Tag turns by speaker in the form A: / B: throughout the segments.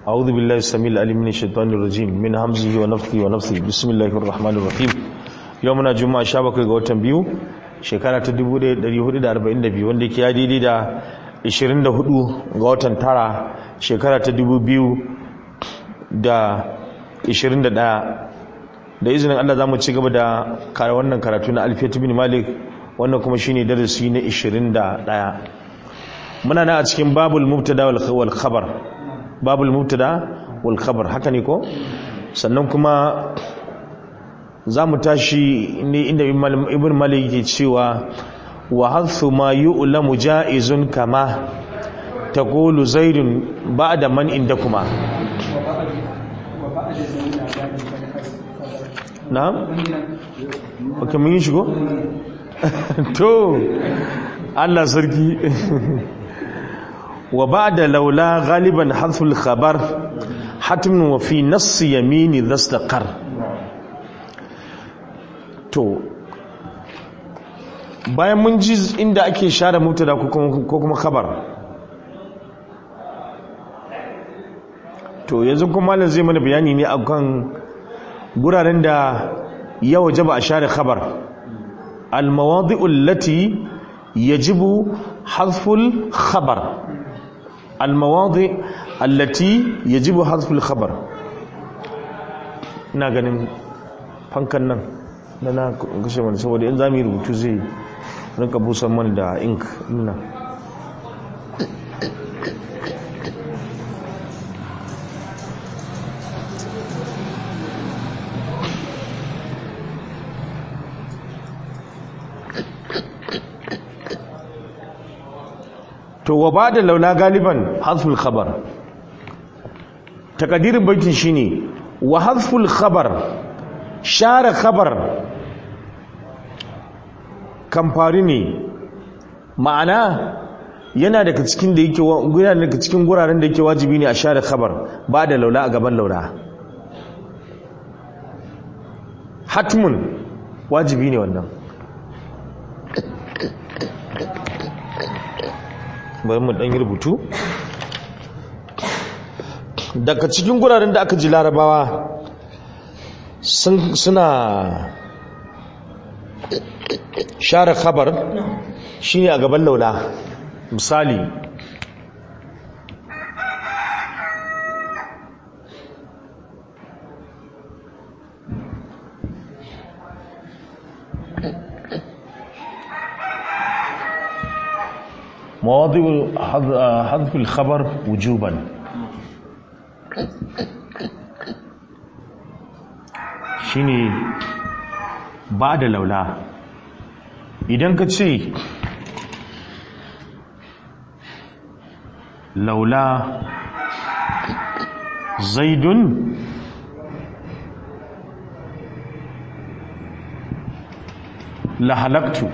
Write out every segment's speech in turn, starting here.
A: أعوذ بالله السميع العليم من الشيطان الرجيم من همزه ونفثه ونفثه بسم الله الرحمن الرحيم يومنا جمعة شابك ga watan biyu shekara ta 1442 wanda yake ya daidai da 24 ga watan tara shekara ta 2021 da izinin Allah zamu ci gaba da kare wannan karatu na Alfiyat bin Malik wannan kuma shine darasi na 21 muna na a cikin babul mubtada wal khabar babul mubtada wal khabar haka ne ko sannan kuma za mu tashi ne inda ibn malik ke cewa wa hadhu ma yu'lamu ja'izun kama taqulu zaidun ba'da man indakuma na'am okay mun yi shigo to Allah sarki وبعد لولا غالبا حذف الخبر حتم وفي نص يمين ذا استقر to bayan mun ji inda ake share mubtada ko kuma khabar to yanzu kuma malam zai mana bayani ne akan guraren da ya wajaba a share khabar al mawadi'u allati yajibu hadful khabar المواضع التي يجب حذف الخبر ina ganin fankan nan na na kashe mana saboda in za mu yi rubutu zai rinka busan mana da ink nuna to wa ba da laula galiban hazful khabar takadirin baitin shine wa hazful khabar share khabar kamfari ne ma'ana yana daga cikin da yake yana daga cikin guraren da yake wajibi ne a share khabar ba da laula a gaban laula hatmun wajibi ne wannan bari mu dan yi rubutu daga cikin guraren da aka ji larabawa suna share khabar shine a gaban laula misali مواضع حذف الخبر وجوبا shine ba da laula idan ka ce laula zaidun la halaktu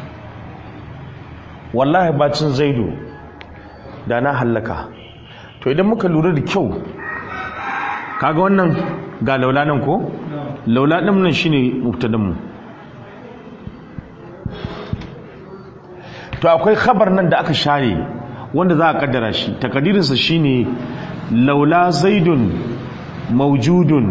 A: wallahi bacin zaidu da na hallaka to idan muka lura da kyau kaga wannan ga laula nan ko laula din nan shine mubtadan mu to akwai khabar nan da aka share wanda za a kaddara shi takadirin sa shine laula zaidun mawjudun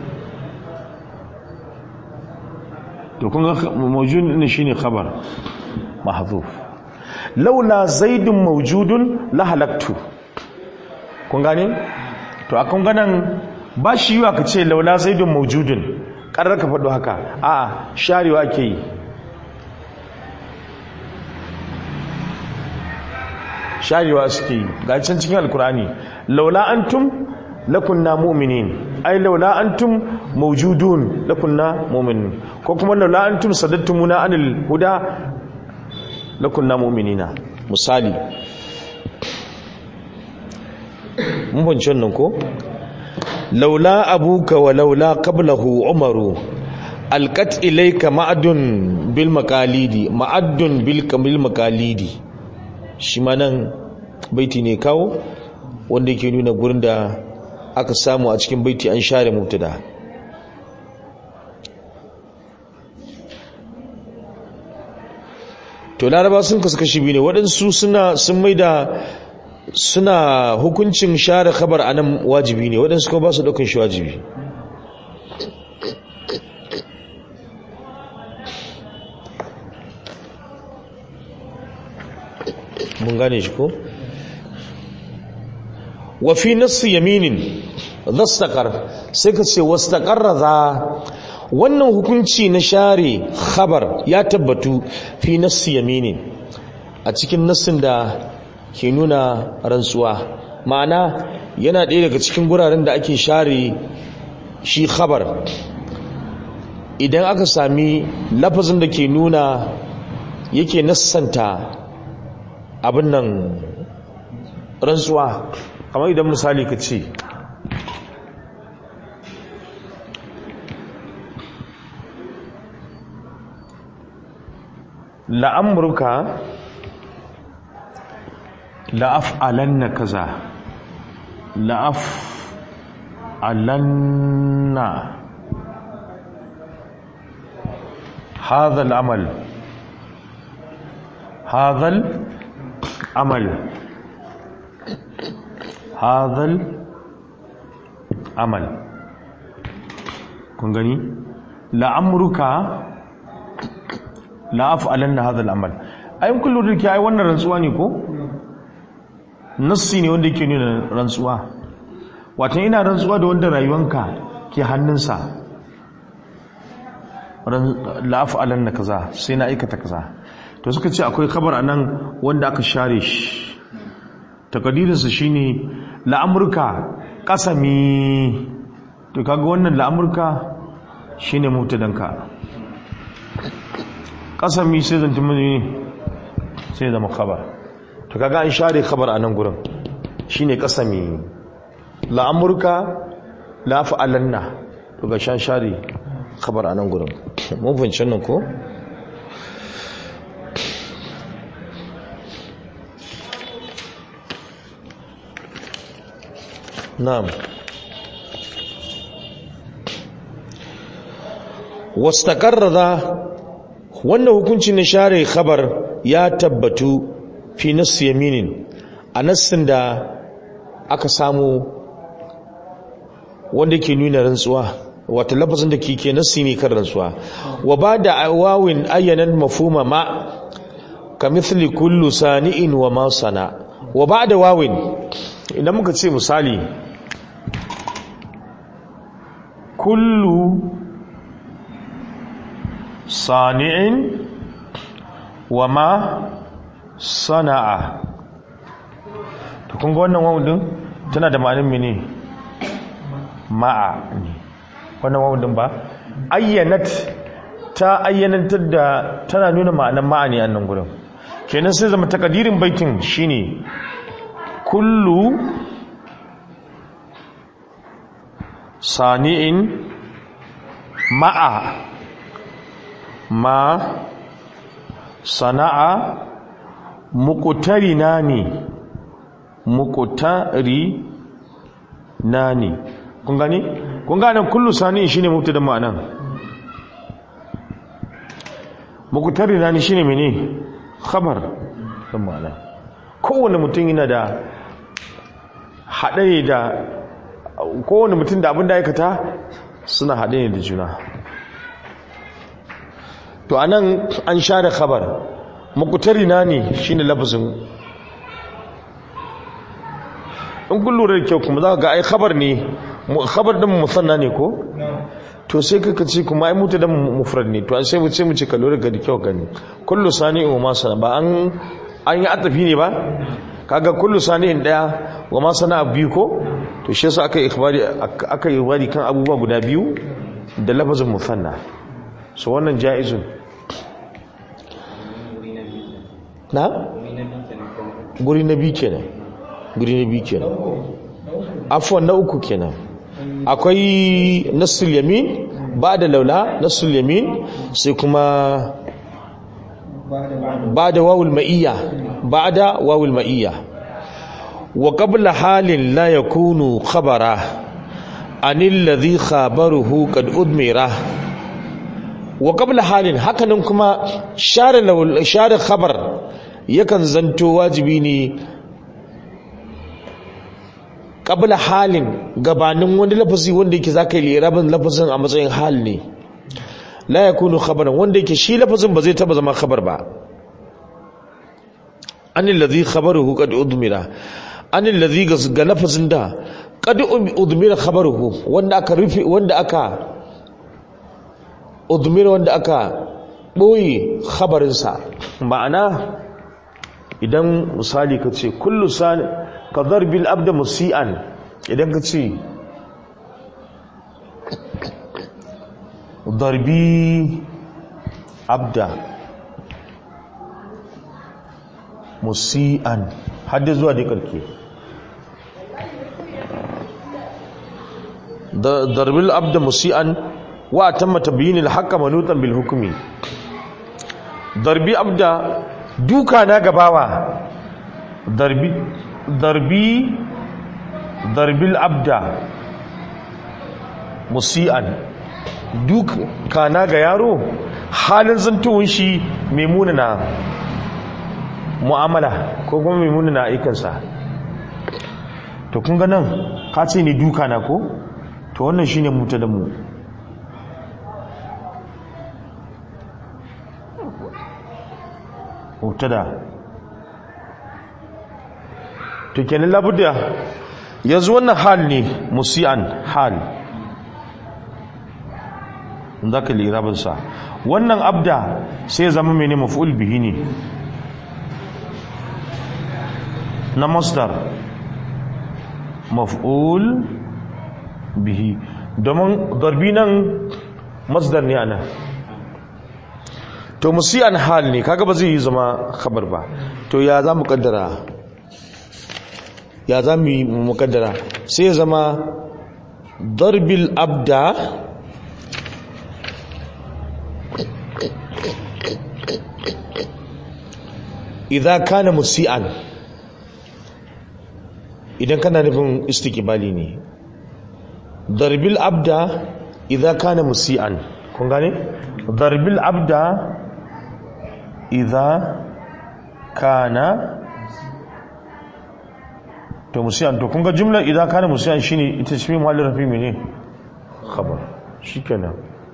A: to kun ga mawjudun shine khabar mahzuf laula zaidun maujudun la halaktu kun gane to a kun ganan ba shi yiwa ka ce laula zaidun maujudun ƙarar ka faɗo haka a sharewa ke yi sharewa suke yi ga can cikin alkurani laula antum lakunna mu'minin ai laula antum maujudun lakunna mu'minin ko kuma laula antum sadattumuna anil huda lakunna mu'minina misali mun bance wannan ko laula abuka wa laula qablahu umaru alqat ilayka ma'adun bil maqalidi ma'adun bil kamil maqalidi shi ma nan baiti ne kawo wanda yake nuna gurin da aka samu a cikin baiti an share mubtada to laraba sun kasu kashi biyu ne waɗansu suna sun mai da suna hukuncin share khabar anan wajibi ne waɗansu kuma ba su ɗaukan shi wajibi mun gane shi ko wa fi nassi yaminin zastaqar sai ka ce wastaqarra za wannan hukunci na share khabar ya tabbatu fi nassi yaminin a cikin nassin da ke nuna rantsuwa ma'ana yana ɗaya daga cikin guraren da ake share shi khabar idan aka sami lafazin da ke nuna yake nassanta abin nan rantsuwa kamar idan misali ka ce la'amurka la'af'alanna kaza la'af'alanna هذا العمل هذا العمل هذا العمل kun gani la'amruka la'af'alanna hadha al'amal ayin kullu da ke ai wannan rantsuwa ne ko nassi ne wanda yake nuna rantsuwa wato ina rantsuwa da wanda rayuwanka ke hannunsa la'af'alanna kaza sai na aikata kaza to suka ce akwai kabar anan wanda aka share shi takadirinsa shine la'amurka kasami to kaga wannan la'amurka shine mutadanka kasami sai zanta mini sai zama kabar to kaga an share kabar anan gurin shine kasami la'amurka la'af'alanna to ga shan share kabar anan gurin mun fahimci nan ko na'am wastaqarra wannan hukunci na share khabar ya tabbatu fi nass yaminin a nassin da aka samu wanda ke nuna rantsuwa wata lafazin da ke nassi ne kan rantsuwa wa ba da wawin ayyanan mafuma ma ka mithli kullu sani'in wa ma sana wa ba da wawin idan muka ce misali kullu sani'in wa ma sana'a to kun ga wannan wawun din tana da ma'anin mene ma'a ne wannan wawun din ba ayyanat ta ayyanantar da tana nuna ma'anan ma'a ne a nan gurin kenan sai zama takadirin baitin shine kullu sani'in ma'a ma sana'a muqtarina ne muqtari nani kun gani kun gane kullu sani'in shine mubtada ma'anan muqtari nani shine mene khabar dan ma'ana kowanne mutum yana da haɗe da kowane mutum da abin da aikata suna haɗe ne da juna to a nan an share khabar makutari na ne shi ne lafazin in kun lura da kyau kuma za ga ai khabar ne khabar ɗin musanna ne ko to sai kaka ce kuma ai mutu dan mufrad ne to an sai mu ce mu ce ka lura ga da kyau gani kullu sani wa ma sana ba an an yi atafi ne ba kaga kullu sani'in daya wa ma sana biyu ko to shi yasa aka ikhbari aka yi wari kan abubuwa guda biyu da lafazin musanna so wannan jaizun na guri na biyu kenan guri na biyu kenan afwan na uku kenan akwai nassul yamin ba da laula nassul yamin sai kuma ba da wawul ma'iyya ba da wawul ma'iyya wa qabla halin la yakunu khabara anil ladhi khabaruhu qad udmira wa qabla halin hakanan kuma share share khabar yakan zanto wajibi ne qabla halin gabanin wani lafazi wanda yake zaka yi lirabin lafazin a matsayin hal ne la yakunu khabaran wanda yake shi lafazin ba zai taba zama khabar ba anil ladhi khabaruhu qad udmira anil ladhi ga lafazin da qad udmira khabaruhu wanda aka rufe wanda aka udmira wanda aka boye khabarinsa ma'ana idan misali ka ce kullu sani ka zarbil abda musi'an idan ka ce zarbi abda musi'an hadda zuwa da karke zarbil abda musi'an wa tamma tabyin al-haqqa manutan bil hukmi darbi abda duka na gabawa darbi darbi darbil abda musi'an duka na ga yaro halin zantuwun shi mai munana mu'amala ko kuma mai munana aikansa to kun ga nan ka ce ne duka na ko to wannan shine muta da mu mubtada to kenan labudda yanzu wannan hal ne musian hal zaka lirabin sa wannan abda sai ya zama mene maf'ul bihi ne na masdar maf'ul bihi domin darbi nan masdar ne ana to musiyan hal ne kaga ba zai yi zama khabar ba to ya za mu kaddara ya za mu yi mukaddara sai ya zama darbil abda idan kana musian idan kana nufin istiqbali ne darbil abda idan kana musian kun gane darbil abda idha kana to musiyan to kun ga jumlar idha kana musiyan shine ita shi mahallin rafi mene khabar shikenan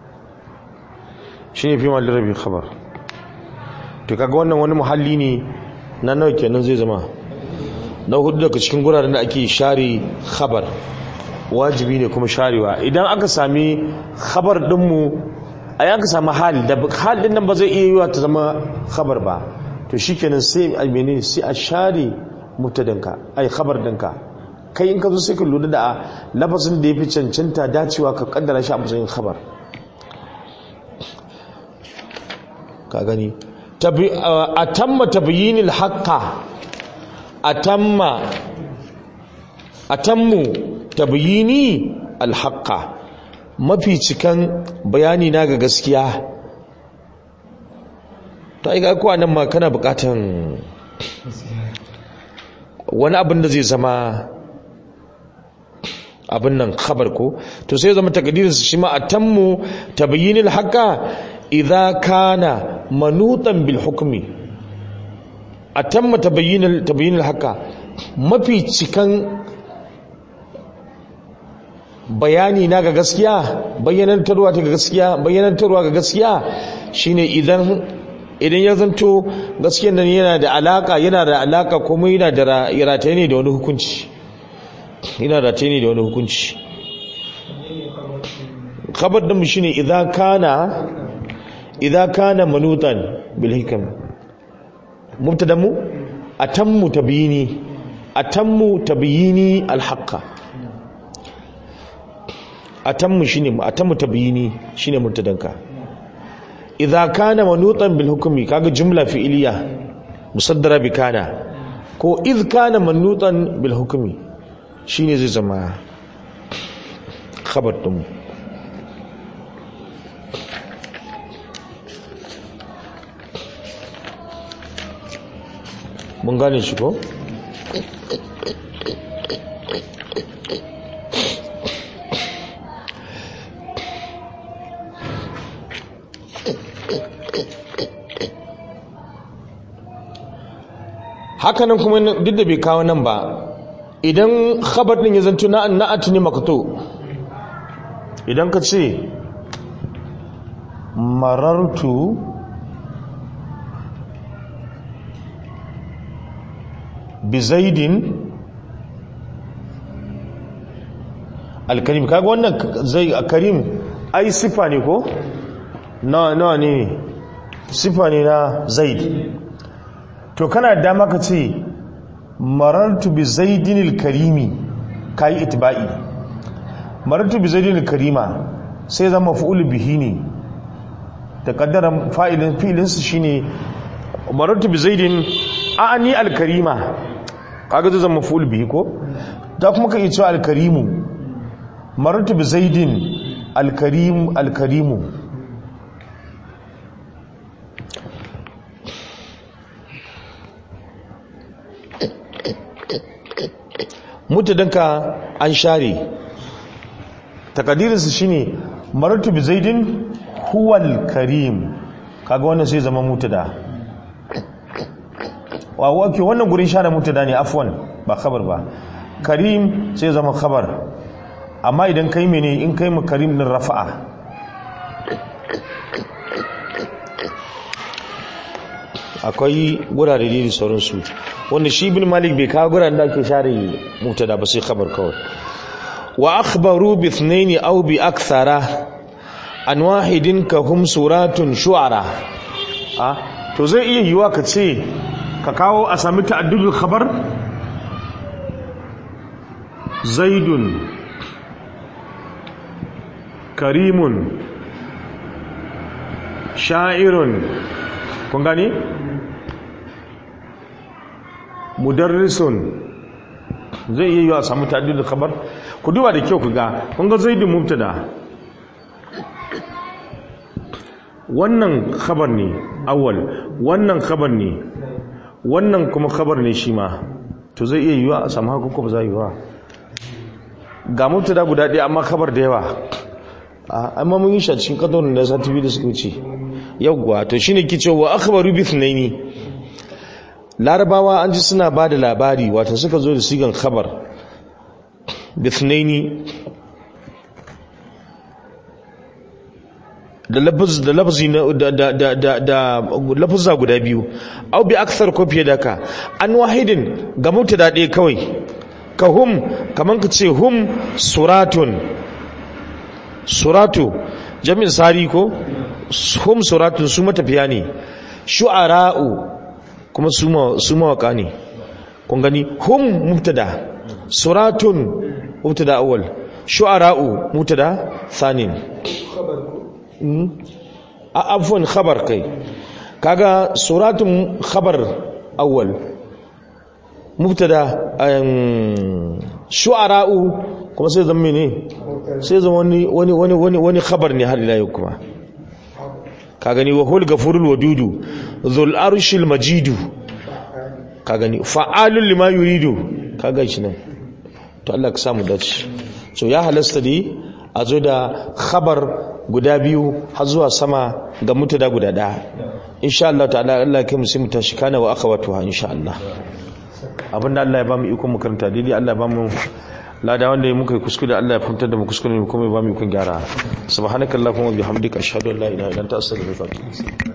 A: shine fi mahallin rafi khabar to kaga wannan wani muhalli ne na nawa kenan zai zama na hudu daga cikin guraren da ake share khabar wajibi ne kuma sharewa idan aka sami khabar dinmu a yanka samu hali da halin nan ba zai iya yiwa ta zama khabar ba to shikenan sai a menene sai a share mutadanka ai khabar dinka kai in ka zo sai ka lura da lafazin da yafi cancanta dacewa ka kaddara shi a matsayin khabar ka gani atamma tabyinil haqqa atamma atammu tabyini al haqqa mafi cikan bayani na ga gaskiya ta yi kuwa nan ma kana bukatan wani abin da zai zama abin nan khabar ko to sai zama takadirinsa shi ma a tammu tabayyinil haka idza kana manutan bil hukmi a tamma tabayyinil haka mafi cikan bayani na ga gaskiya bayyanantarwa ta ga gaskiya bayyanantarwa ga gaskiya shine idan idan ya zanto gaskiyar nan yana da alaka yana da alaka kuma yana da rataye ne da wani hukunci yana rataye ne da wani hukunci khabar din shine idan kana idan kana manutan bil hikam mubtadamu atammu tabyini atammu tabyini al haqqa atammu shine atammu tabyini shine mubtadanka idza kana manutan bil hukmi kaga jumla fi'iliya musaddara bi kana ko idh kana manutan bil hukmi shine zai zama khabar din mun gane shi ko hakanan kuma duk da bai kawo nan ba idan khabar din ya zanto na na'at ne makto idan ka ce marartu bi zaidin alkarim kaga wannan zai karim ai sifa ne ko nawa nawa ne sifa ne na zaid to kana da dama ka ce marartu bi zaidin alkarimi kai itba'i marartu bi zaidin alkarima sai zama fa'ul bihi ne da kaddara fa'ilin fi'ilin su shine marartu bi zaidin a'ani alkarima kaga zai zama fa'ul bihi ko da kuma ka iya cewa alkarimu marartu bi zaidin alkarim alkarimu mutadanka an share takadirinsu shine marartu bi zaidin huwal karim kaga wannan sai zama mutada wa wake wannan gurin share mutada ne afwan ba khabar ba karim sai zama khabar amma idan kai mene in kai mu karim din rafa'a akwai gurare da sauransu wanda shi ibn malik bai kawo guraren da ake share mutada ba sai khabar kawai wa akhbaru bi ithnaini aw bi akthara an wahidin ka hum suratun shu'ara ah to zai iya yiwa ka ce ka kawo a sami ta'addudul khabar zaidun karimun sha'irun kun gani mudarrisun zai iya yi a samu ta'addudul khabar ku duba da kyau ku ga kun ga zaidun mubtada wannan khabar ne awwal wannan khabar ne wannan kuma khabar ne shi ma to zai iya yiwa a samu haka ko ba za yi wa ga mubtada guda ɗaya amma khabar da yawa amma mun yi shi a cikin kadon da sati biyu da suka wuce yawwa to shine ke cewa akhbaru bi thnaini larabawa an ji suna ba da labari wato suka zo da sigan khabar bi thnaini da lafaz da lafazi da da da da da lafazza guda biyu au bi akthar ko fiye da ka an wahidin ga mutada ɗaya kawai ka hum kaman ka ce hum suratun suratu jami'in sari ko hum suratun su matafiya ne shu'ara'u kuma su mawaka ne kun gani hum mubtada suratun mubtada awwal shu'ara'u mubtada thanin a afwan khabar kai kaga suratun khabar awwal mubtada shu'ara'u kuma sai zama ne sai zama wani wani wani wani wani khabar ne har ila yau kuma ka gani wa hul gafurul wadudu dhul arshil majidu ka gani fa'alul lima yuridu ka ga shi nan to Allah ka samu dace so ya halasta dai a zo da khabar guda biyu har zuwa sama ga mutada guda daya insha Allah ta'ala Allah kai mu sai mu tashi kana wa akhawatuha insha Allah abinda Allah ya ba mu iko mu karanta daidai Allah ya ba mu lada wanda ya muka yi kuskure Allah ya fahimtar da mu kuskure ne kuma ya ba mu ikon gyara subhanakallahumma bihamdika ashhadu an la ilaha illa anta astaghfiruka wa atubu